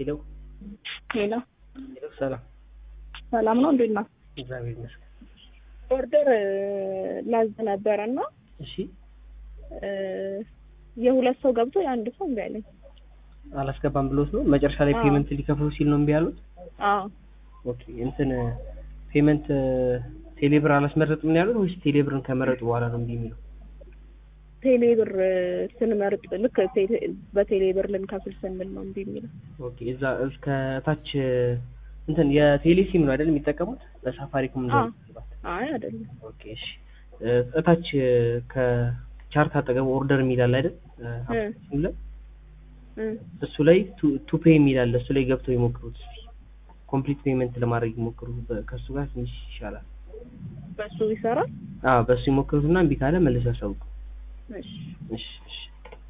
ሄሎ ሄሎ ሄሎ፣ ሰላም ሰላም ነው። እንዴት ነው? እግዚአብሔር ይመስገን። ኦርደር ላዝ ነበረ እና እሺ የሁለት ሰው ገብቶ የአንድ ሰው እምቢ አለኝ። አላስገባም ብሎት ነው መጨረሻ ላይ አዎ። ፔመንት ሊከፍሉ ሲል ነው እምቢ ያሉት። አዎ ኦኬ እንትን ፔመንት ቴሌብር አላስመረጥም ነው ያሉት ወይስ ቴሌብርን ከመረጡ በኋላ ነው እምቢ የሚለው? ቴሌ ብር ስንመርጥ ልክ ቴሌ- በቴሌ ብር ልንከፍል ስንል ነው እምቢ የሚለው። ኦኬ እዛ እስከ ታች እንትን የቴሌ ሲም ነው አይደል የሚጠቀሙት? በሳፋሪኮም አዎ። ነው። አይ አይደለም። ኦኬ እሺ እ- እታች ከቻርት አጠገብ ኦርደር የሚል አለ አይደል? እ፣ አፕሊኬሽኑ ላይ እ እሱ ላይ ቱ ፔይ የሚል አለ። እሱ ላይ ገብተው ይሞክሩት እስኪ። ኮምፕሊት ፔመንት ለማድረግ ይሞክሩ። በ- ከእሱ ጋር ትንሽ ይሻላል። በሱ ይሰራል። አዎ በእሱ ይሞክሩትና እምቢ ካለ መልስ ያሳውቁ። እሺ እሺ እሺ